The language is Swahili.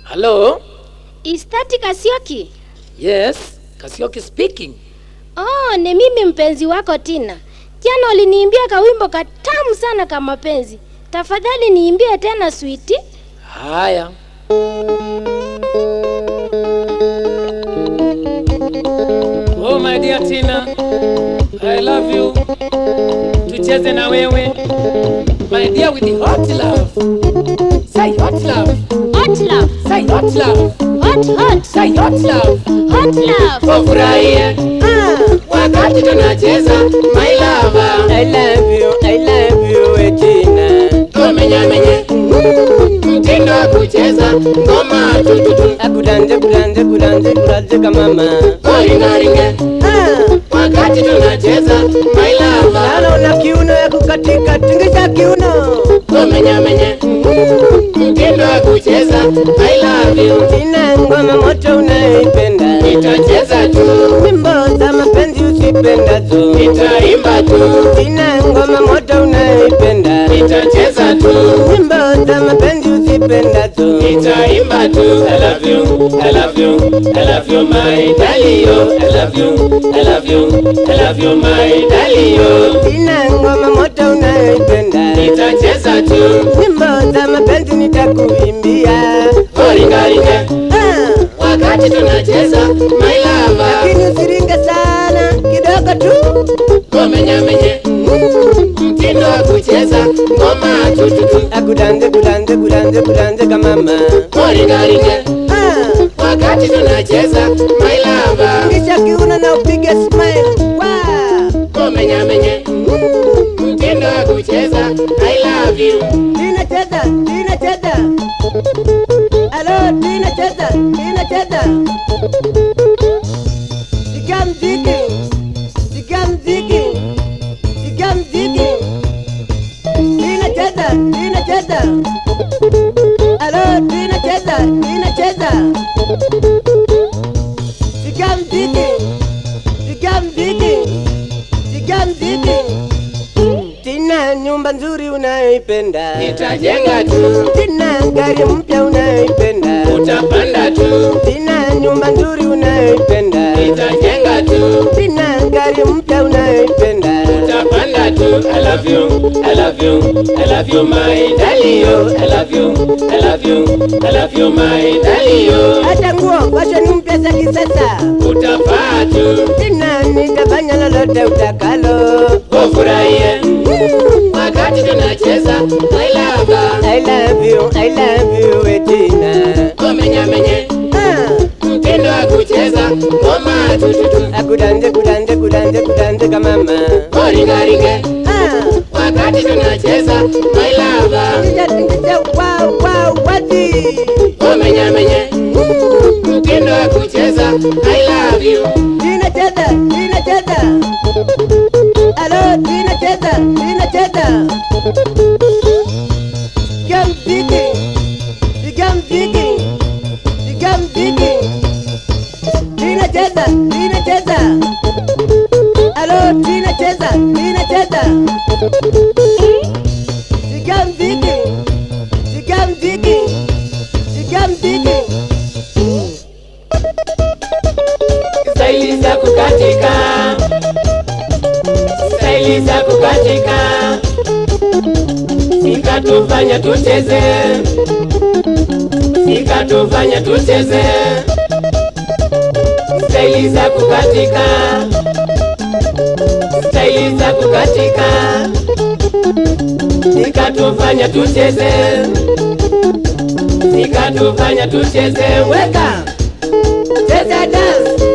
Hello? Is that Kasioki? Yes, Kasioki speaking. Oh, ni mimi mpenzi wako Tina. Jana uliniimbia kawimbo katamu sana kama mapenzi. Tafadhali niimbie tena switi. Haya. Oh my dear Tina, I love you. Tucheze na wewe. My dear with the hot love. Say hot love. Hot love, Say hot love. hot hot, Say hot love. hot love. Wafurahie wakati tunacheza my lover. I love you, I love you, Regina. Tumenyamenye mtindo wa kucheza ngoma tututu Akudanje, kudanje, kudanje, kudanje kama mama. oringaringe Ah, wakati tunacheza my lover. Lala una kiuno ya kukatika, tingisha kiuno. Tumenyamenye mtindo wa kucheza I love you. Tina ngoma moto unaipenda. Nitacheza tu, Wimbo za mapenzi usipendazo. nitaimba tu, Tina ngoma moto unaipenda. nitacheza tu, Wimbo za mapenzi usipendazo. nitaimba tu. I love you, I love you, I love you my darling yo. I love you, I love you, I love you my darling yo. Tina ngoma moto unaipenda. Nitacheza tu, Wimbo za mapenzi nitakuimbia. oringaringe Ah, wakati tunacheza my lover. lakini usiringe sana, kidogo tu. Komenyamenye mtindo wa kucheza ngoma tututu, Akudanje, kudanje, kudanje, kudanje kama mama. oringaringe Ah, wakati tunacheza my lover. kisha kiuno na upige smile. Wow. Komenyamenye mtindo wa kucheza I love you. Tina cheza, Tina cheza. Alo, Tina cheza, Tina cheza. Sikia mziki, sikia mziki, sikia mziki. Tina cheza, Tina cheza. Alo, Tina cheza, Tina cheza. Sikia mziki, sikia mziki, sikia mziki. Tina nyumba nzuri unayoipenda. Nitajenga tu, Tina gari mpya unayoipenda. utapanda tu, Tina nyumba nzuri unayoipenda. nitajenga tu, Tina gari mpya unayoipenda. utapanda tu. I love you, I love you, I love you my darling yo. I love you, I love you, I love you my darling yo. Hata nguo fashion mpya za kisasa. Utafaa tu, Tina nitafanya lolote utakalo. ufurahie wakati tunacheza my lover. I love you, I love you, we Tina. Komenyamenye Ah, mtindo wa kucheza ngoma tututu, akudanje, kudanje, kudanje, kudanje kama mama. oringaringe Ah, wakati tunacheza my lover. tingisha, tingisha, wow, wow, wati. Komenyamenye mtindo wa kucheza I love you. Tina cheza, Tina cheza. Alo, Tina cheza, Tina cheza. Sikia mziki, sikia mziki, sikia mziki. Tina cheza, Tina cheza. Alo, Tina cheza, Tina cheza. Sikia mziki, sikia mziki, sikia mziki. Staili za kukatika, staili za kukatika, sikatufanya tucheze, sikatufanya tucheze, staili za kukatika, staili za kukatika, sikatufanya tucheze, sikatufanya tucheze, weka cheza dance